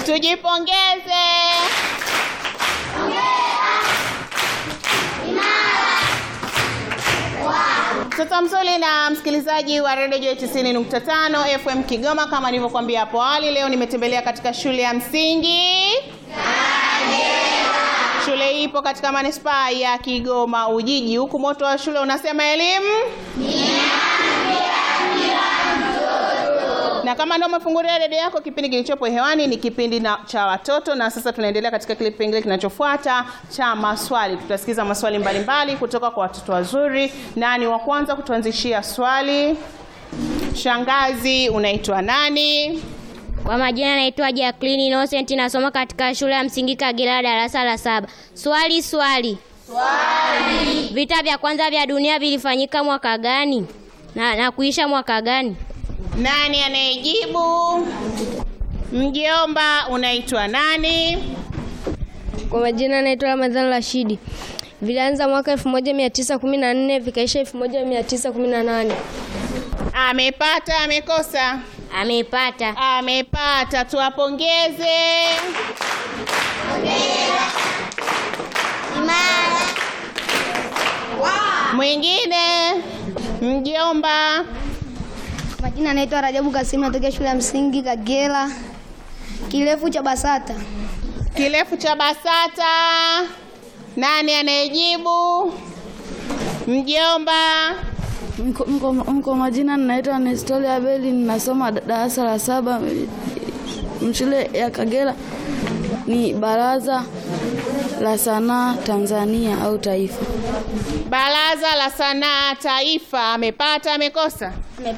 Tujipongeze. Mtoto mzuri na msikilizaji wa Radio Joy 90.5 FM Kigoma, kama nilivyokuambia hapo awali, leo nimetembelea katika shule ya msingi Shule hii ipo katika manispaa ya Kigoma Ujiji, huku moto wa shule unasema elimu na kama ndio umefungulia redio yako, kipindi kilichopo hewani ni kipindi na, cha watoto, na sasa tunaendelea katika kile kipengele kinachofuata cha maswali. Tutasikiza maswali mbalimbali kutoka kwa watoto wazuri. Nani wa kwanza kutuanzishia swali? Shangazi, unaitwa nani? Kwa majina naitwa Jacqueline Innocent nasoma katika shule ya msingi Kagera darasa la saba. Swali swali. Swali. Vita vya kwanza vya dunia vilifanyika mwaka gani? Na, na kuisha mwaka gani? Nani anayejibu? Mjomba, unaitwa nani? Kwa majina naitwa Ramadhan Rashidi. Vilianza mwaka 1914 vikaisha 1918. Amepata, amekosa? Amepata. Amepata, tuwapongeze. Mwingine, mjomba. Majina naitwa Rajabu Kasimu natokea shule ya msingi Kagera. Kirefu cha Basata. Kirefu cha Basata. Nani anayejibu? Mjomba. Mko, mko, mko majina ninaitwa Nestolia Abeli, ninasoma darasa la saba m- shule ya Kagera. Ni baraza la sanaa Tanzania au taifa. Baraza la Sanaa Taifa. Amepata, amekosa?